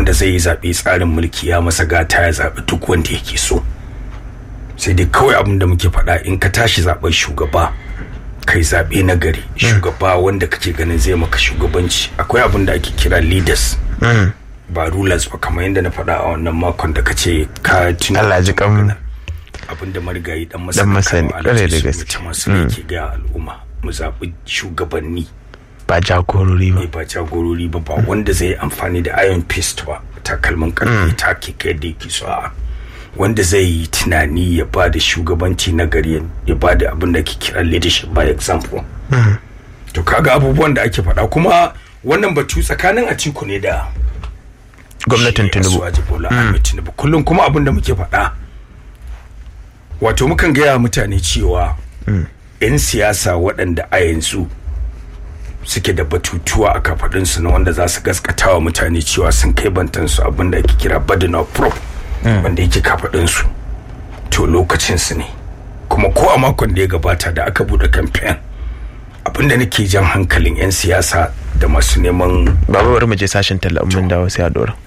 wanda zai yi zaɓe tsarin mulki ya masa gata ya zaɓi duk wanda yake so sai dai kawai abin da muke faɗa in ka tashi zaɓen shugaba kai zaɓe na gari shugaba wanda kake ganin zai maka shugabanci akwai abin da ake kira leaders ba rulers ba kamar yadda na faɗa a wannan makon da kace ka tuna Allah ji kan abin da marigayi dan Dan masani, Kano, ƙwarai da Alhaji gaske. Sunusi masu yake ga al'umma mu zaɓi shugabanni ba jagorori ba ne ba jagorori ba ba wanda zai yi amfani da iron fist ba takalmin karfe ta ke kai da yake so a wanda zai yi tunani ya ba da shugabanci na gari ya ba da abin da ke kira leadership by example to kaga abubuwan da ake faɗa kuma wannan batu tsakanin atiku ne da gwamnatin shi tinubu Asuwaji Bola Ahmed Tinubu kullum kuma abin da muke faɗa wato mukan gaya wa mutane cewa 'yan siyasa waɗanda a yanzu suke da batutuwa a kafaɗinsu na wanda za su gaskata wa mutane cewa sun kai bantansu abin da ake kira burden of proof wanda yake kafaɗinsu to lokacinsu ne kuma ko a makon da ya gabata da aka buɗe kamfen abinda nake jan hankalin 'yan siyasa da masu neman baba bari mu je sashen talla mun dawo sai a dora